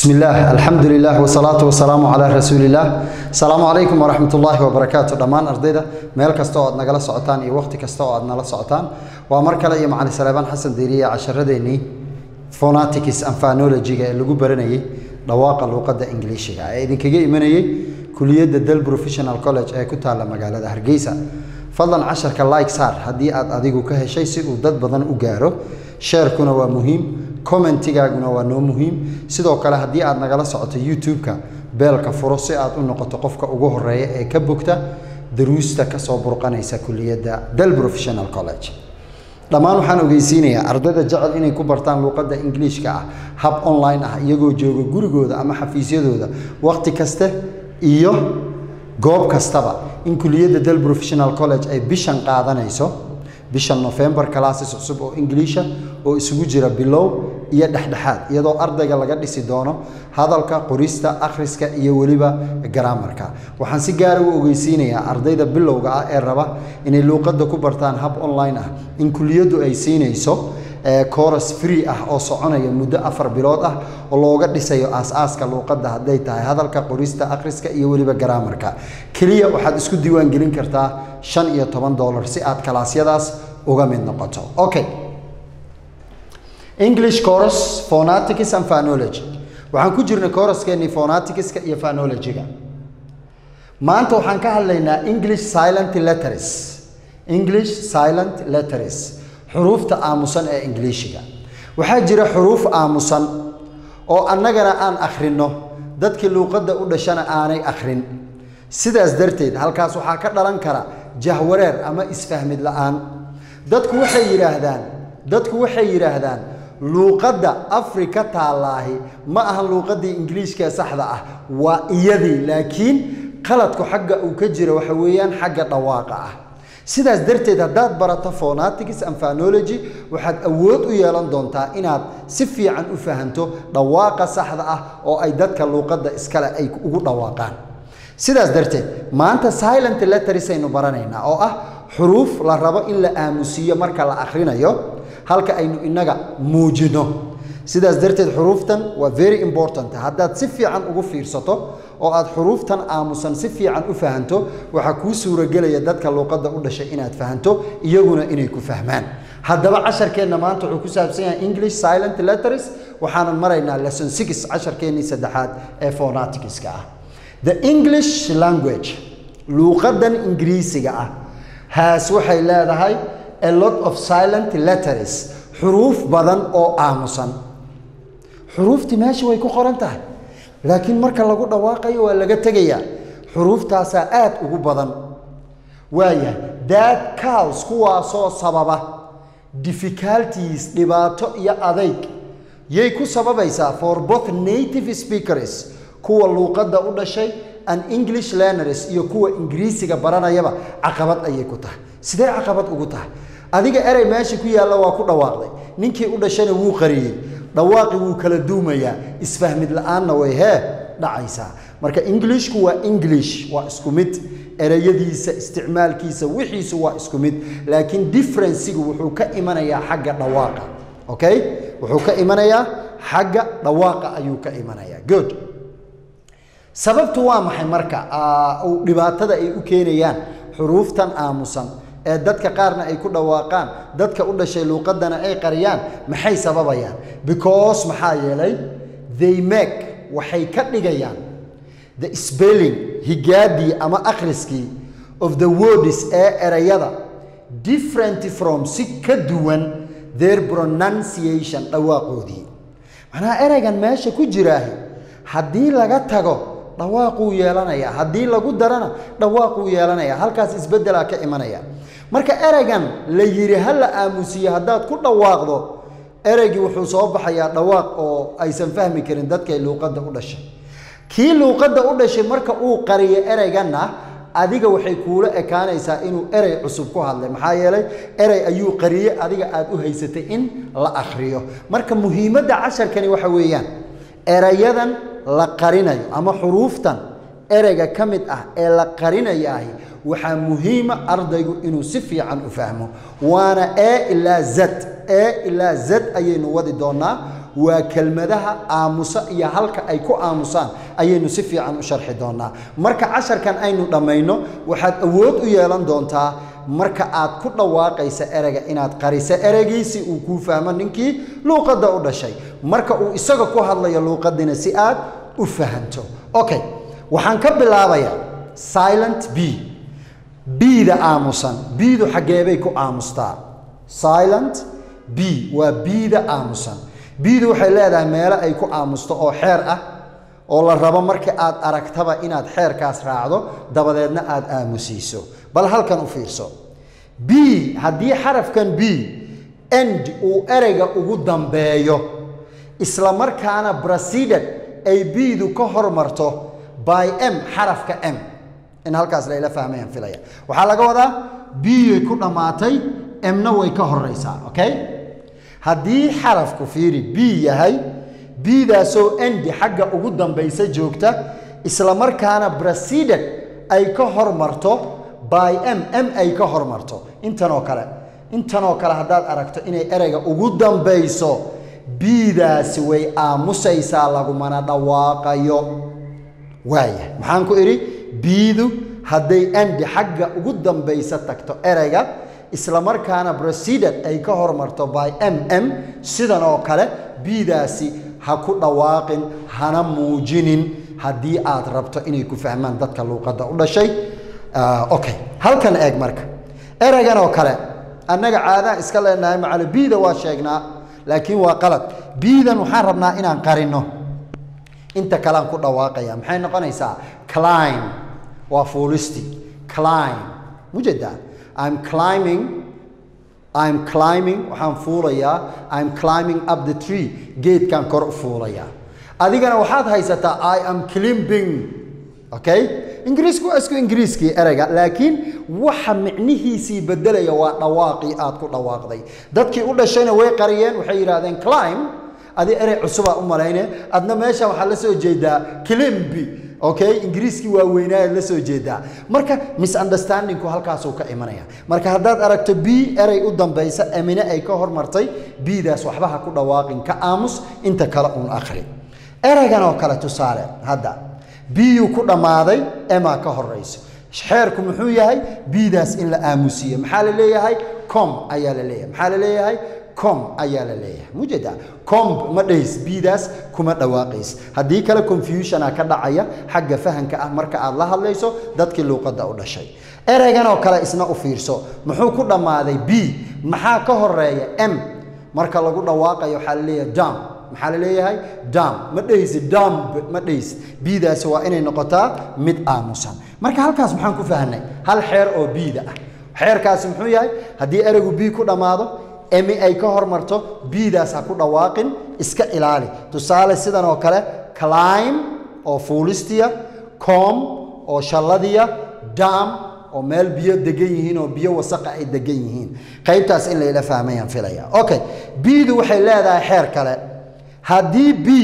بسم الله الحمد لله والصلاة والسلام على رسول الله السلام عليكم ورحمة الله وبركاته دمان أرديدا ميل كستو أدنا نقل سعطان إي وقت كستو أدنا لا سعطان ومركلا إي معنا سليمان حسن ديرية عشر ديني فوناتيكس أم فانولوجيga ee lagu baranayay dhawaaqa luqadda ingiliishiga ee idinkaga imanayay kuliyadda Dal Professional College ee ku taala magaalada Hargeysa fadlan casharka like saar haddii aad adigu ka heshay si uu dad badan u gaaro sharekuna waa muhiim commentigaaguna waa noo muhiim sidoo kale haddii aad nagala socoto youtube-ka beelka furo si aad u noqoto qofka ugu horeeya ee ka bogta daruusta kasoo burqanaysa kuliyadda Dal Professional College dhammaan waxaan ogeysiinayaa ardayda jecel inay ku bartaan luuqadda ingiliishka ah hab online ah iyagoo jooga gurigooda ama xafiisyadooda waqti kaste iyo goob kastaba in kuliyadda Dal Professional College ay bishan qaadanayso bishan November classes cusub oo Ingiliisha oo isugu jira bilow iyo dhexdhexaad iyadoo ardayga laga dhisi doono hadalka qorista akhriska iyo weliba grammarka waxaan si gaar ah u ogeysiinayaa ardayda bilowga ah ee raba inay luuqadda ku bartaan hab online ah in kuliyaddu ay siinayso course free ah oo soconaya muddo afar bilood ah oo looga dhisayo aas-aaska luuqadda hadday tahay hadalka qorista akhriska iyo weliba grammarka keliya waxaad isku diiwaan gelin kartaa shan iyo toban dollar si aad kalaasyadaas uga mid noqoto okay English course phonetics and phonology waxaan ku jirnay course-keennii phoneticska iyo phonology-ga maanta waxaan ka hadlaynaa English silent letters English silent letters xuruufta aamusan ee Ingiliishiga waxaa jira xuruuf aamusan oo annagana aan akhrinno dadkii luuqadda u dhashana aanay akhrin sidaas darteed halkaas waxaa ka dhalan kara jahwareer ama isfahmid la'aan dadku waxay yidhaahdaan dadku waxay yidhaahdaan luuqadda afrika taallaahi ma ahan luuqaddii ingiliishka saxda ah waa iyadii laakiin qaladku xagga uu ka jira waxa weeyaan xagga dhawaaqa ah sidaas darteed haddaad barato phonetics and phonology waxaad awood u yeelan doontaa inaad si fiican u fahanto dhawaaqa saxda ah oo ay dadka luuqadda iskale ay ugu dhawaaqaan sidaas darteed maanta silent letters aynu baranaynaa oo ah xuruuf la rabo in la aamusiiyo marka la akhrinayo halka aynu inaga muujino sidaas darteed xuruuftan waa very important haddaad si fiican ugu fiirsato oo aad xuruuftan aamusan si fiican u fahanto waxaa kuu suuragelaya dadka luuqadda u dhashay inaad fahanto iyaguna inay ku fahmaan haddaba casharkeenna maanta wuxuu ku saabsan yahay english silent letters waxaanan maraynaa lesson six casharkeennii saddexaad ee phoneticska ah the english language luuqaddan ingiriisiga ah haas waxay leedahay a lot of silent letters xuruuf badan oo aamusan xuruuftii meesha way ku qoran tahay laakiin marka lagu dhawaaqayo waa laga tegayaa xuruuftaasaa aad ugu badan waayahay dad cows kuwaasoo sababa difficulties dhibaato iyo adayg yay ku sababaysaa for both native speakers kuwa luuqadda u dhashay and english learners iyo kuwa ingiriisiga baranayaba caqabad ayay ku tahay sidee caqabad ugu tahay adiga erey meesha ku yaalla waa ku dhawaaqday ninkii u dhashana wuu qariyey dhawaaqi wuu kala duumayaa isfahmid la-aanna way hee dhacaysaa marka englishku waa english waa isku mid ereyadiisa isticmaalkiisa wixiisu waa isku mid laakiin differencigu wuxuu ka imanayaa xagga dhawaaqa okay wuxuu ka imanayaa xagga dhawaaqa ayuu ka imanayaa good sababtu waa maxay marka dhibaatada ay u keenayaan xuruuftan aamusan ee dadka qaarna ay ku dhawaaqaan dadka u dhashay luuqaddana ay qariyaan maxay sababayaan because maxaa yeelay they make waxay ka dhigayaan the spelling higaadii ama akhriskii of the words ee erayada different from si ka duwan their pronunciation dhawaaqoodii macnaha eraygan meesha ku jiraahi haddii laga tago dhawaaquu yeelanaya haddii lagu darana dhawaaquu yeelanaya halkaas isbeddelaa ka imanaya marka ereygan la yidhi ha la aamusiyo haddaad ku dhawaaqdo ereygii wuxuu soo baxayaa dhawaaq oo aysan fahmi karin dadkay luuqadda u dhashay kii luuqadda u dhashay marka uu qariyo ereyganna adiga waxay kuula ekaanaysaa inuu erey cusub ku hadlay maxaa yeelay erey ayuu qariye adiga aad u haysatay in la akhriyo marka muhiimadda casharkani waxa weeyaan erayadan la qarinayo ama xuruuftan ereyga ka mid ah ee la qarinayaahi waxaa muhiima ardaygu inuu si fiican u fahmo waana e ilaa z e ilaa z ayaynu wadi doonaa waa kelmadaha aamusa iyo halka ay ku aamusaan ayaynu si fiican u sharxi doonaa marka casharkan aynu dhammayno waxaad awood u yeelan doontaa marka aad ku dhawaaqaysa ereyga inaad qariso ereygiisi uu kuu fahmo ninkii luuqadda u dhashay marka uu isaga ku hadlayo luuqadina si aad u fahanto okay waxaan ka bilaabayaa silent b b-da aamusan b-du xaggeebay ku aamustaa silent b waa b-da aamusan b-du waxay leedahay meelo ay ku aamusto oo xeer ah oo la rabo marka aad aragtaba inaad xeerkaas raacdo dabadeedna aad aamusiiso bal halkan u fiirso b haddii xarafkan b end uu ereyga ugu dambeeyo isla markaana proceeded ay b-du ka hormarto by m xarafka m in halkaas layla fahmayaan filaya waxaa laga wadaa b-yay ku dhammaatay mna way ka horeysaa okay haddii xarafku fiiri b yahay b-daasoo endi xagga ugu dambaysa joogta isla markaana proceeded ay ka hormarto by m m ay ka hormarto intanoo kale intanoo kale haddaad aragto inay ereyga ugu dambayso b-daasi way aamusaysaa lagumana dhawaaqayo waaya maxaan ku idhi b-du hadday endi xagga ugu dambaysa tagto ereyga isla markaana proceeded ay ka hormarto by m m sidan oo kale b-daasi ha ku dhawaaqin hana muujinin haddii aad rabto inay ku fahmaan dadka luuqadda u dhashay okay halkan eeg marka ereygan oo kale annaga caadaan iska leenahay macalo b-da waa sheegnaa laakiin waa qalad b-dan waxaan rabnaa inaan qarino inta kalean ku dhawaaqaya maxay noqonaysaa climb waa fuulisti climb mujeedaa I'm climbing I'm climbing waxaan fuulayaa I'm climbing up the tree geedkan kor u fuulayaa adigana waxaad haysataa I am climbing okay ingiriisku waa isku ingiriiskii ereyga laakiin waxa micnihiisii bedelaya waa dhawaaqii aad ku dhawaaqday dadkii u dhashayna way qariyeen waxay yidhaahdeen climb adi erey cusubaa u malayne adna meesha waxaa la soo jeedaa climbi okay ingiriiskii waa weynaayaad la soo jeedaa marka misunderstandingku halkaasuu ka imanaya marka haddaad aragto b erey u dambaysa amine ay ka hormartay b-daas waxba ha ku dhawaaqin ka aamus inta kale uun akhri ereygan oo kale tusaale hadda b-yu ku dhammaaday emaa ka horeyso xeerku muxuu yahay b-daas in la aamusiyo maxaa la leeyahay com ayaa la leeyahay maxaa la leeyahay com ayaa la leeyahay mujeeda comb ma dhays b-daas kuma dhawaaqays haddii kale confusiona ka dhacaya xagga fahanka ah marka aad la hadlayso dadkii luuqadda u dhashay ereygan oo kale isna u fiirso muxuu ku dhammaaday b maxaa ka horeeya m marka lagu dhawaaqayo waxaa la leeyahay dam maxaa la leeyahay dam ma dhahaysi damb ma dhahaysi b-daasi waa inay noqotaa mid aamusan marka halkaas maxaan ku fahnay hal xeer oo b-da ah xeerkaasi muxuu yahay haddii ereygu b ku dhammaado emi ay ka hormarto b-daas ha ku dhawaaqin iska ilaali tusaale sidan oo kale climb oo fuulistiya com oo shalladiya dam oo meel biyo degan yihiin oo biyo wasaqa ay degan yihiin qaybtaas in layla fahmayaan filaya okay b-du waxay leedahay xeer kale haddii b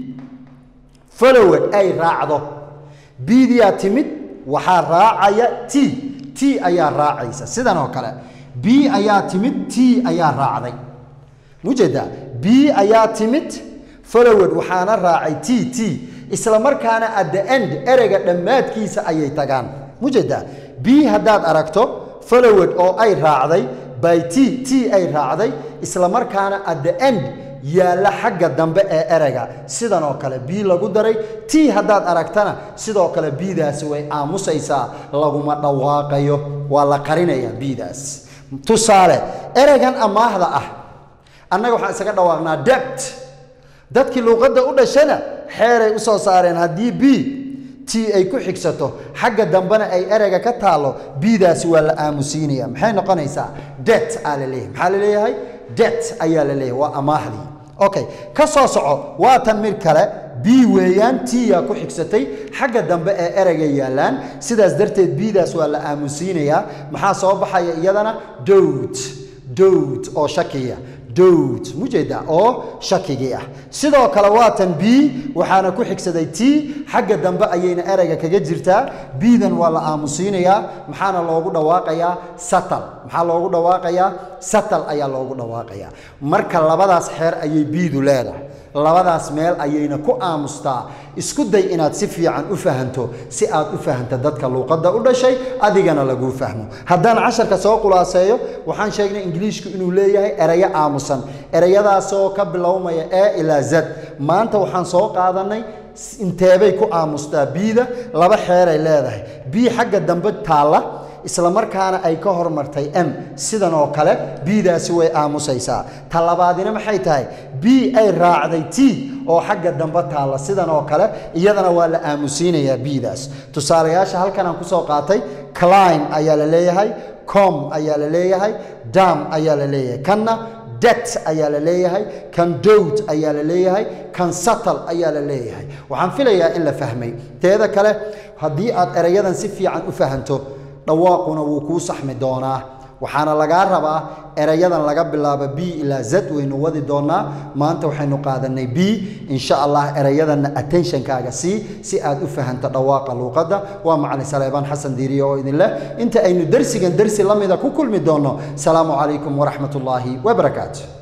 followed ay raacdo b-diyaa timid waxaa raacaya t t ayaa raacaysa sidan oo kale b ayaa timid t ayaa raacday mujeedaa b ayaa timid followed waxaana raacay t t isla markaana at the end ereyga dhammaadkiisa ayay tagaan mujeedaa b haddaad aragto followed oo ay raacday by t t ay raacday isla markaana at the end yaalla xagga dambe ee ereyga sidan oo kale b lagu daray t haddaad aragtana sidoo kale b-daasi way aamusaysaa laguma dhawaaqayo waa la qarinayaa b-daas tusaale ereygan amaahda ah annaga waxaan isaga dhawaaqnaa debt dadkii luuqadda u dhashana xeeray u soo saareen haddii b t ay ku xigsato xagga dambena ay ereyga ka taalo b-daasi waa la aamusiinaya maxay noqonaysaa det aa la leeyahay maxaa la leeyahay det ayaa la leeyahay waa amaahdii okay ka soo soco waa tan mid kale b weeyaan t yaa ku xigsatay xagga dambe ee ereyga yaallaan sidaas darteed b-daas waa la aamusiinayaa maxaa soo baxaya iyadana dowd dowd oo shakiya dowd mujeeda oo shakigii ah sidoo kale waa tan b waxaana ku xigsaday t xagga dambe ayayna ereyga kaga jirtaa b-dan waa la aamusiinayaa maxaana loogu dhawaaqayaa satal maxaa loogu dhawaaqayaa satal ayaa loogu dhawaaqaya marka labadaas xeer ayay biidu leedahay labadaas meel ayayna ku aamustaa isku day inaad si fiican u fahanto si aad u fahanto dadka luuqadda u dhashay adigana laguu fahmo haddaan casharka soo khulaaseeyo waxaan sheegnay ingiliishku inuu leeyahay erayo aamusan erayadaasoo ka bilowmaya e ilaa z maanta waxaan soo qaadanay inteebay ku aamustaa biida laba xeeray leedahay bii xagga dambe taalla isla markaana ay ka hormartay m sidan oo kale biidaasi way aamusaysaa ta labaadina maxay tahay b ay raacday t oo xagga dambe taalla sidan oo kale iyadana waa la aamusiinayaa biidaas tusaalayaasha halkan aan kusoo qaatay clim ayaa la leeyahay com ayaa la leeyahay dam ayaa la leeyahay kanna det ayaa la leeyahay kan dowd ayaa la leeyahay kan satal ayaa la leeyahay waxaan filayaa in la fahmay teeda kale haddii aad erayadan si fiican u fahanto dhawaaquna wuu kuu saxmi doonaa waxaana lagaa rabaa erayadan laga bilaabo b ilaa z waynu wadi doonaa maanta waxaynu qaadanay b insha allah erayadanna attentionkaaga sii si aad u fahanto dhawaaqa luuqadda waa macalin saleebaan xasan diiriye oo idin leh inta aynu dersigan dersi la mida ku kulmi doonno salaamu calaykum waraxmat ullaahi wabarakaatu